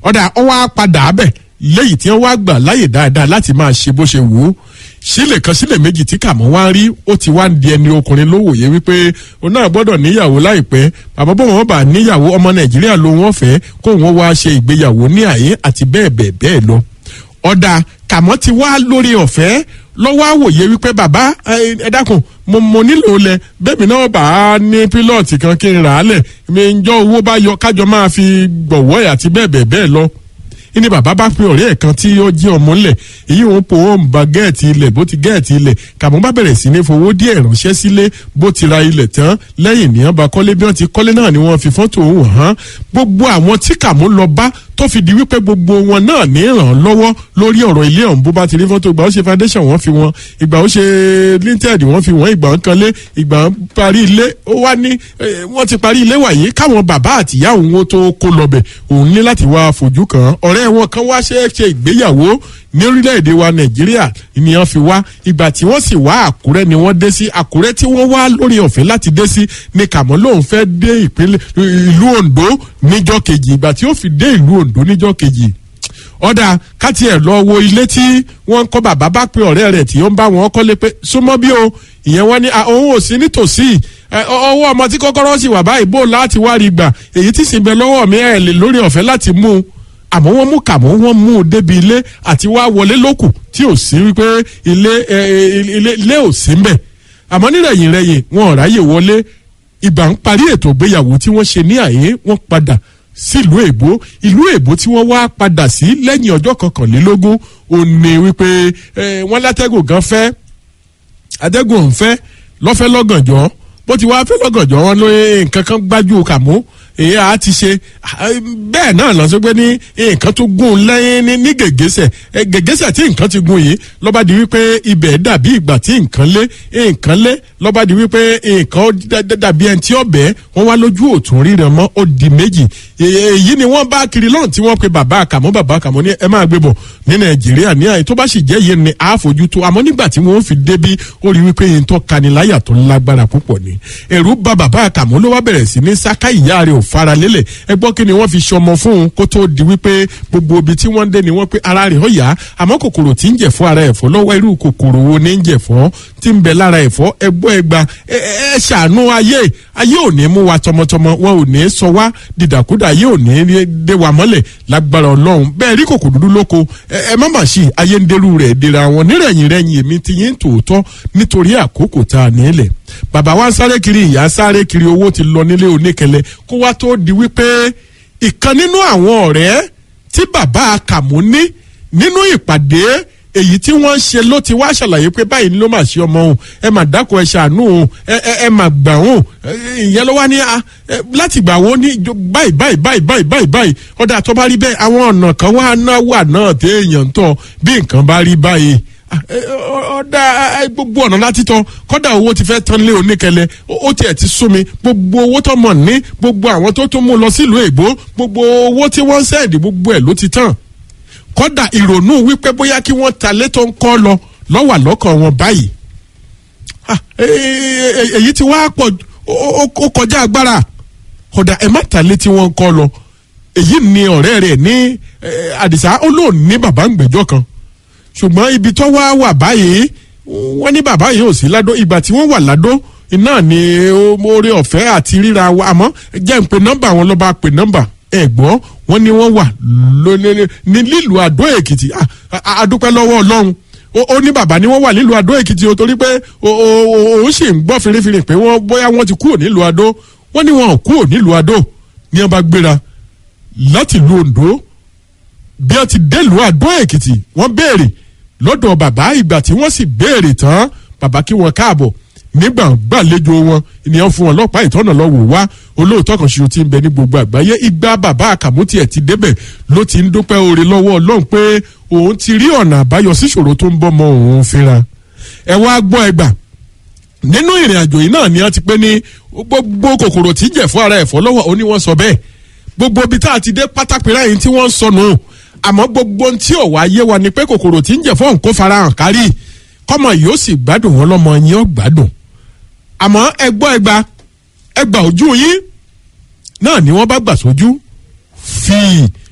ọ̀dà ó wá padà bẹ̀ lẹ́yìn tí wọ́n wá gbà láyè dáadáa láti máa ṣe bó ṣe wù ú sílẹ̀ kan sílẹ̀ méjì tí kàmọ́ wá ń rí ó ti wá ń di ẹni ọkùnrin ló wòye wípé òun náà gbọ́dọ̀ níyàwó láìpẹ́ bàbá bọ́ wọn bá níyàwó ọmọ nàìjíríà ló wọ́n fẹ́ kó wọn wá ṣe ìgbéyàwó ní àyè àti bẹ́ẹ̀ bẹ́ẹ̀ bẹ́ẹ̀ lọ. ọ̀dà kàmọ́ ti wá lórí ọ̀fẹ́ lọ́wọ́ àwòye wípé bàbá ẹ dákun mo mo nílò lẹ bẹ́ẹ̀mi náà bá a ní pílọ̀tì kan kí n rà á lẹ̀ mi ń jọ owó bá yọ kájọ máa fi gbọ̀wọ́ ẹ̀ àti bẹ́ẹ̀ bẹ́ẹ̀ bẹ́ẹ̀ lọ ní bàbá bá pe ọ̀rẹ́ ẹ̀ kan tí ó jí ọmọ ńlẹ̀ èyí òun po òun ba gẹ́ẹ̀tì ilẹ̀ bó ti gẹ́ẹ̀tì ilẹ̀ kàmú bá bẹ̀rẹ̀ sí ní fowó díẹ̀ ránṣẹ́ sílé bó ti ra ilẹ̀ tán lẹ́yìn ní ọba kọ́lé bí wọ́n ti kọ́lé náà ni wọ́n fi fọ́tò òun hàn gbogbo àwọn tí kàmú lọ bá tó fi di wípé gbogbo wọn náà ní ràn án lọ́wọ́ lórí ọ̀rọ̀ ilé ọ̀hún bó bá ti rí fọ́tò ìgbà ó ṣe foundation wọ́n fi wọn ìgbà ó ṣe linted wọ́n fi wọ́n ìgbà ń kanlé ìgbà ń parí ilé ó wá ní wọ́n ti parí ilé wàyí káwọn bàbá àtìyá òun ó tó kó lọbẹ̀ òun ní láti wá fojú kàn án ọ̀rẹ́ wọn kan wá ṣe é ṣe ìgbéyàwó ní orílẹ̀-èdè wa nàìjíríà ni wọ́n fi wá ìgbà tí wọ́n sì wá àkúrẹ́ ni wọ́n dé sí àkúrẹ́ tí wọ́n wá lórí ọ̀fẹ́ láti dé sí ni kàmọ́ lòun fẹ́ dé ìpínlẹ̀ ìlú ondo níjọ́ kejì ìgbà tí ó fi dé ìlú ondo níjọ́ kejì ọ̀dà káti ẹ̀ lọ wo ilé tí wọ́n ń kọ́ bàbá bá pe ọ̀rẹ́ rẹ̀ tí ó ń bá wọn kọ́lé pé súnmọ́ bí o ìyẹn wọ́n ní òun ò sí nítòsí ọwọ́ ọmọ tí kọ́kọ́rọ́ sì wà báyìí bó láti wá rí gbà èyí tí sì ń bẹ lọ́wọ́ mi ẹ̀ lè lórí ọ̀fẹ́ láti mú un àmọ́ wọ́n mú kàmọ́ wọ́n mú un débi ilé àti wá wọlé lókù tí ò sí wípé ilé ilé ilé ò sí mbẹ̀ àmọ́ nírẹ̀yìn rẹ̀yìn wọn ò ráyè wọlé ìgbà ń parí ètò ìgbéyàwó tí wọ́n ṣe ní àyè wọ́n padà sílùú èbó ìlú èbó tí wọ́n wá padà sí lẹ́yìn ọjọ́ kọkànlélógún ò ní wípé wọ́n látẹ́gùn gan fẹ́ atẹ́gùn ọ̀hún fẹ́ lọ́fẹ́ lọ́gànjọ́ bó ti wá fẹ́ lọ́gànjọ́ wọn ló nǹkan kan gbájú kàmú èyí á ti ṣe bẹ́ẹ̀ náà lọ sí pé ní nǹkan tó gún lẹ́yìn ní gègésẹ̀ gègésẹ̀ tí nǹkan ti gún yìí lọ́ba di wípé ibẹ̀ dàbí ìgbà tí nǹkan lé nǹkan lé lọ́ba di wípé nǹkan dàbí ẹni tí ọbẹ̀ wọ́n wá lójú òtún ríran mọ́ ó di méjì èyí ni wọ́n bá kiri lọ́run tí wọ́n pe bàbá àkàmọ́ bàbá àkàmọ́ ní ẹ máa gbé bọ̀ ní nàìjíríà ní àyè tó bá sì jẹ́ yìí ni àáfojú tó àmọ́ nígbà tí wọ́n fi débi ó rí wípé yìí tó kaniláyà tó lágbára púpọ̀ ni ẹ̀rù bà bàbá àkàmọ́ ló wá bẹ̀rẹ̀ sí ní sáká ìyá rẹ̀ ò fara lélẹ̀ ẹ gbọ́ kí ni wọ́n fi ṣọmọ fún un kó tó di wípé gbogbo ibi tí wọ́n dé ni wọ́n pé ara rẹ̀ ó yá àmọ́ kòkòrò tí ń jẹ̀fọ́ ara ẹ̀fọ́ lọ́wọ́ irú kòkòrò wo ni ń jẹ̀fọ́ tí ń bẹ lára ẹ̀fọ́ ẹgbọ́ ẹgba ẹ ṣàánú ayé ayé ò ní mú wa tọmọtọmọ wọn ò ní sọ wá dìdàkúdà ayé ò ní dé wa mọ́lẹ̀ lágbára ọlọ́run bẹ́ẹ̀ rí kòkò dúdú lóko ẹ má mà sí ayé ń derú rẹ̀ dira wọn nírẹ̀yìn rẹ̀yìn èmi ti yín tòótọ́ nítorí àkókò tá a nílẹ̀ bàbá wa sáré kiri ìyá sáré kiri owó ti lọ nílé oníkẹlẹ kó wá tó di wípé ìkan nínú àwọn ọ̀rẹ́ tí bàbá kàmú ní nínú ìpàdé èyí tí wọ́n ń ṣe ló ti wá ṣàlàyé pé báyìí ni ló máa ṣe ọmọ òun ẹ máa dákun ẹ ṣàánú òun ẹ ẹ máa gbà òun ìyẹn ló wá ní láti gbà wọ́n ní báyìí báyìí báyìí báyìí báyìí báyìí ọ̀dà tó bá rí bẹ́ẹ̀ àwọn ọ̀nà kan wá náà wà náà téèyàn ń tọ̀ bí nǹkan bá rí báyìí ọ̀dà gbogbo ọ̀nà láti tán kọ́dà owó ti fẹ́ tán lé oníkẹlẹ ó tiẹ̀ ti sún mi gbogbo owó tó mọ̀ ní gbogbo àwọn tó tún mú lọ sílùú èbó gbogbo owó tí wọ́n ń sẹ́ẹ̀dì gbogbo ẹ̀ ló ti tán kọ́dà ìrònú wípé bóyá kí wọ́n ta létò ń kọ́ lọ lọ́wà lọ́kàn wọn báyìí èyí tí wàá pọ̀ ó kọjá agbára kódà ẹ má ta létí wọn kọ́ lọ èyí ni ọ̀rẹ́ rẹ̀ ní àdìsá ó lóun ní bàbá ń gbẹ́jọ́ kan ṣùgbọ́n ibi tó wá wà báyìí wọ́n ní bàbá yìí ò sí ládó ìgbà tí wọ́n wà ládó iná ni oore ọ̀fẹ́ àti ríra wa àmọ́ jẹ́ ń pe nọ́mbà wọn lọ́ba pe nọ́mbà ẹ̀gbọ́n wọn ni wọ́n wà ní lílùú àdó èkìtì àdúpẹ́ lọ́wọ́ ọlọ́run ó ní bàbá ni wọ́n wà nílùú àdó èkìtì o torí pé òun sì ń gbọ́ firifiri pé wọ́n bóyá wọ́n ti kúrò nílùú àdó wọ́n ní wọn ò kúrò nílùú àdó ní wọ́n bá gbéra láti lu ondo bí wọ́n ti délùú àdó èkìtì wọ́n béèrè lọ́dọ̀ bàbá ìgbà tí wọ́n sì béèrè tán bàbá kí wọ́n káàbọ̀ nígbà gbàlejò wọn ènìyàn fún wọn lọ́pàá ìtọ́nà lọ́wọ́ wá olóòótọ́ kan ṣoṣo ti ń bẹ ní gbogbo àgbáyé ìgbà bàbá àkàmútì ẹ̀ ti débẹ̀ ló ti ń dúpẹ́ oore lọ́wọ́ ọlọ́run pé òun ti rí ọ̀nà àbáyọ síṣòro tó ń bọ́ mọ òun fínra ẹ wá gbọ́ ẹgbà nínú ìrìn àjò yìí náà ni wọ́n ti pé ní gbogbo kòkòrò tí ń jẹ̀ fún ara ẹ̀fọ́ lọ́wọ́ ó ní wọ́n sọ bẹ́ẹ̀ gbogbo ibi tá a ti dé pátápẹ́rẹ́ yìí tí wọ́n ń sọnù àmọ́ gbogbo tí ò wá yé wa ni pé kòkòrò tí ń jẹ̀ fún òǹkó farahàn kárí kọ́mọ yìí ó sì gbádùn wọn lọ́mọ yín ó gbádùn àmọ́ ẹgbọ́ ẹgba ẹgbà ojú yín náà ni wọ́n bá gbà sójú fíì